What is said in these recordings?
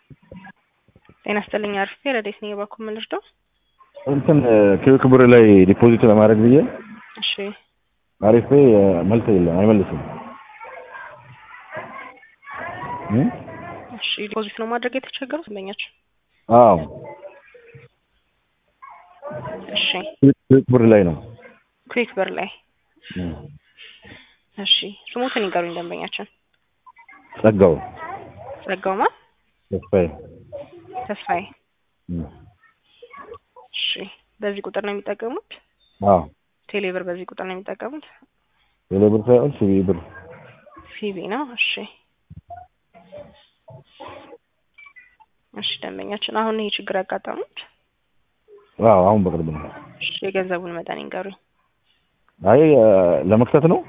ጤና ይስጥልኝ አርፌ ረዴት ነኝ የባኩ ምንርዳው እንትን ክብክ ብር ላይ ዲፖዚት ለማድረግ ብዬ እሺ አሪፍ መልስ የለም አይመልስም። እ? እሺ ዲፖዚት ነው ማድረግ የተቸገሩት ደንበኛችን አዎ እሺ ክብክ ብር ላይ ነው። ኩዊክ ብር ላይ እ። እሺ ስሙትን ይንገሩኝ ደንበኛችን ጸጋው ጸጋውማ ተስፋዬ ተስፋዬ እ። እሺ በዚህ ቁጥር ነው የሚጠቀሙት አዎ ቴሌብር በዚህ ቁጥር ነው የሚጠቀሙት ቴሌ ብር ሳይሆን ሲቢ ብር ሲቢ ነው እሺ እሺ ደንበኛችን አሁን ይሄ ችግር ያጋጠሙት አዎ አሁን በቅርብ ነው። እሺ የገንዘቡን መጠን ይንገሩኝ አይ ለመክተት ነው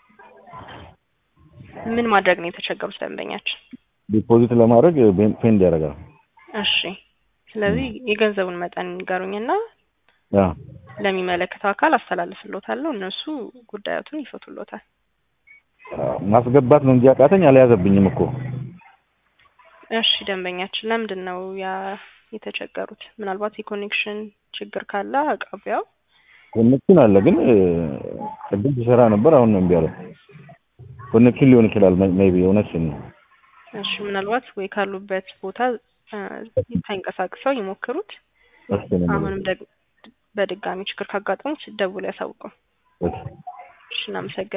ምን ማድረግ ነው የተቸገሩት ደንበኛችን ዲፖዚት ለማድረግ ፔንድ ያደርጋል። እሺ ስለዚህ የገንዘቡን መጠን ይንገሩኝና ያ ለሚመለከተው አካል አስተላልፍሎታለሁ እነሱ ጉዳያቱን ይፈቱሎታል ማስገባት ነው እንጂ አቃተኝ አልያዘብኝም እኮ እሺ ደንበኛችን ለምንድን ነው ያ የተቸገሩት ምናልባት የኮኔክሽን ችግር ካለ አቅራቢያው ኮኔክሽን አለ ግን ቅድም ሲሰራ ነበር አሁን ነው እምቢ አለው ኮኔክሽን ሊሆን ይችላል ሜይ ቢ እውነትሽን ነው እሺ ምናልባት ወይ ካሉበት ቦታ እ ተንቀሳቅሰው ይሞክሩት እሺ ነው አሁንም ደግ በድጋሚ ችግር ካጋጠሙት ደውለው ያሳውቁ እሺ እሺ እናመሰግናለን